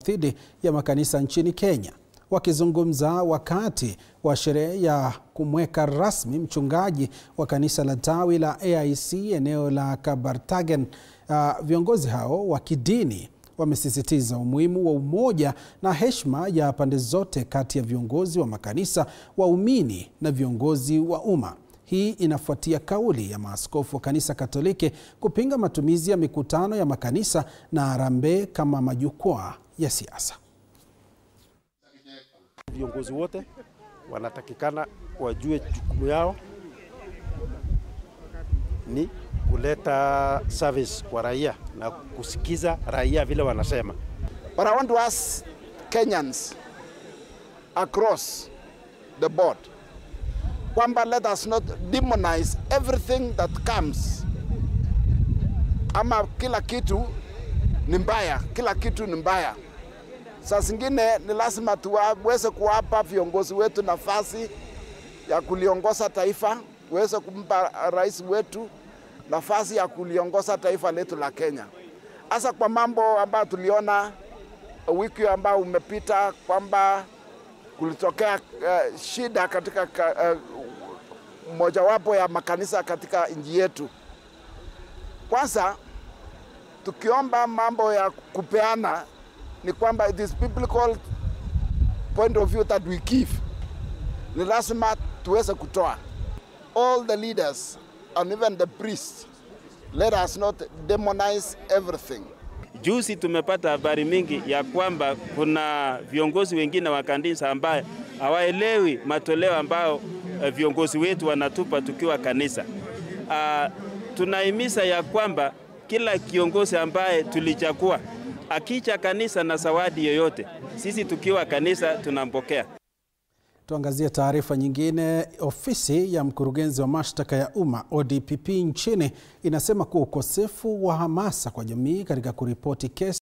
dhidi ya makanisa nchini Kenya. Wakizungumza wakati wa sherehe ya kumweka rasmi mchungaji wa kanisa la tawi la AIC eneo la Kabartagen, uh, viongozi hao wa kidini wamesisitiza umuhimu wa umoja na heshima ya pande zote kati ya viongozi wa makanisa, waumini na viongozi wa umma. Hii inafuatia kauli ya maaskofu wa kanisa Katoliki kupinga matumizi ya mikutano ya makanisa na harambee kama majukwaa ya siasa. Viongozi wote wanatakikana wajue jukumu yao ni kuleta service kwa raia na kusikiza raia vile wanasema. But I want to ask Kenyans across the board kwamba let us not demonize everything that comes, ama kila kitu ni mbaya, kila kitu ni mbaya. Saa zingine ni lazima tuweze kuwapa viongozi wetu nafasi ya kuliongoza taifa, tuweze kumpa rais wetu nafasi ya kuliongoza taifa letu la Kenya, hasa kwa mambo ambayo tuliona wiki ambayo umepita kwamba kulitokea uh, shida katika uh, mojawapo ya makanisa katika nchi yetu. Kwanza tukiomba mambo ya kupeana ni kwamba it is biblical point of view that we give, ni lazima tuweze kutoa. All the leaders and even the priests, let us not demonize everything. Juzi tumepata habari mingi ya kwamba kuna viongozi wengine wa kanisa ambaye hawaelewi matoleo ambayo viongozi wetu wanatupa tukiwa kanisa. Uh, tunahimiza ya kwamba kila kiongozi ambaye tulichagua akicha kanisa na zawadi yoyote, sisi tukiwa kanisa tunampokea. Tuangazie taarifa nyingine. Ofisi ya mkurugenzi wa mashtaka ya umma ODPP nchini inasema kuwa ukosefu wa hamasa kwa jamii katika kuripoti kesi